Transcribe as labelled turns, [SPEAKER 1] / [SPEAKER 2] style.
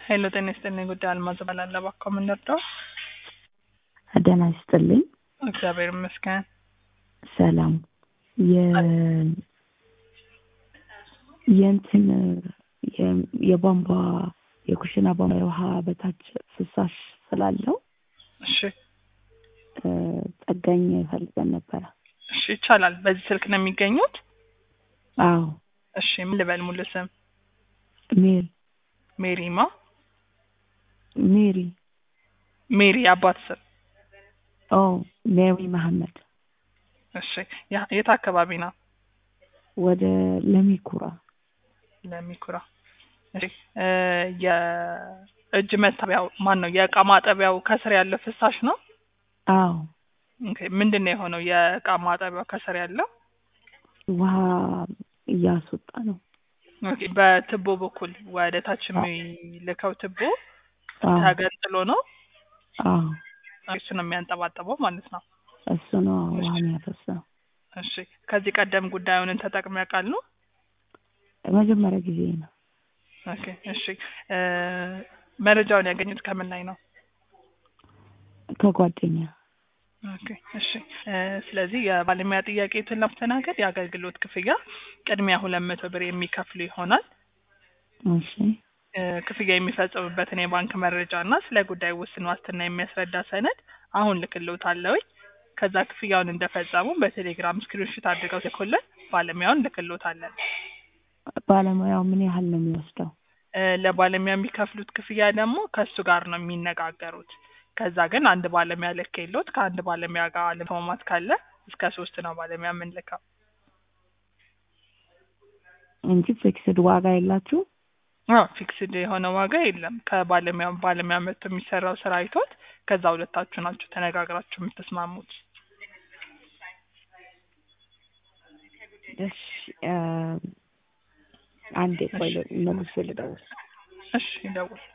[SPEAKER 1] ሄሎ ጤና ይስጥልኝ። ጉዳይ አልማዝ እባላለሁ። እባክዎ ምን ልርዳው?
[SPEAKER 2] ደህና ይስጥልኝ።
[SPEAKER 1] እግዚአብሔር ይመስገን።
[SPEAKER 2] ሰላም የ የእንትን የ- የቧንቧ የኩሽና ቧንቧ የውሃ በታች ፍሳሽ ስላለው
[SPEAKER 1] እሺ
[SPEAKER 2] እ፣ ጠጋኝ ፈልገን ነበረ።
[SPEAKER 1] እሺ ይቻላል። በዚህ ስልክ ነው የሚገኙት?
[SPEAKER 2] አዎ
[SPEAKER 1] እሺ ምን ልበል ሙሉ ስም?
[SPEAKER 2] ሜሪ
[SPEAKER 1] ሜሪማ
[SPEAKER 2] ሜሪ
[SPEAKER 1] ሜሪ አባት ስም?
[SPEAKER 2] ኦ ሜሪ መሐመድ
[SPEAKER 1] እሺ ያ- የት አካባቢ ነው?
[SPEAKER 2] ወደ ለሚኩራ
[SPEAKER 1] ለሚኩራ። እሺ እ፣ የእጅ መታጠቢያው ማን ነው? የእቃ ማጠቢያው ከስር ያለው ፍሳሽ ነው?
[SPEAKER 2] አዎ
[SPEAKER 1] ኦኬ ምንድን ነው የሆነው? የእቃ ማጠቢያው ከስር ያለው
[SPEAKER 2] ውሃ እያስወጣ ነው።
[SPEAKER 1] ኦኬ በትቦ በኩል ወደ ታች የሚልከው ትቦ
[SPEAKER 2] አዎ
[SPEAKER 1] ተገንጥሎ ነው
[SPEAKER 2] አዎ
[SPEAKER 1] እሱ ነው የሚያንጠባጥበው ማለት ነው።
[SPEAKER 2] እሱ ነው ውሃ የሚያፈሰው።
[SPEAKER 1] እሺ ከዚህ ቀደም ጉዳዩን ተጠቅመው ያውቃሉ?
[SPEAKER 2] መጀመሪያ ጊዜ ነው።
[SPEAKER 1] ኦኬ እሺ እ፣ መረጃውን ያገኙት ከምን ላይ ነው?
[SPEAKER 2] ከጓደኛ
[SPEAKER 1] ኦኬ እሺ እ፣ ስለዚህ የባለሙያ ጥያቄዎትን ለማስተናገድ የአገልግሎት ክፍያ ቅድሚያ ሁለት መቶ ብር የሚከፍሉ ይሆናል።
[SPEAKER 2] እሺ
[SPEAKER 1] እ፣ ክፍያ የሚፈጽሙበትን የባንክ መረጃ እና ስለ ጉዳዩ ውስን ዋስትና የሚያስረዳ ሰነድ አሁን ልክልዎታለሁ። ከዛ ክፍያውን እንደፈጸሙ በቴሌግራም ስክሪንሾት አድርገው ልኩልን ባለሙያውን ልክልዎታለን።
[SPEAKER 2] ባለሙያው ምን ያህል ነው የሚወስደው?
[SPEAKER 1] እ፣ ለባለሙያ የሚከፍሉት ክፍያ ደግሞ ከእሱ ጋር ነው የሚነጋገሩት። ከዛ ግን አንድ ባለሙያ ልክ የለዎት ከአንድ ባለሙያ ጋር አለመስማማት ካለ እስከ ሶስት ነው ባለሙያ የምንልከው።
[SPEAKER 2] እንጂ ፊክስድ ዋጋ የላችሁ?
[SPEAKER 1] አዎ ፊክስድ የሆነ ዋጋ የለም። ከባለሙያ ባለሙያ መጥቶ የሚሰራው ስራ አይቶት ከዛ ሁለታችሁ ናችሁ ተነጋግራችሁ የምትስማሙት።
[SPEAKER 2] እሺ እ፣ አንዴ ቆይ መልሼ ልደውል።
[SPEAKER 1] እሺ ደውል።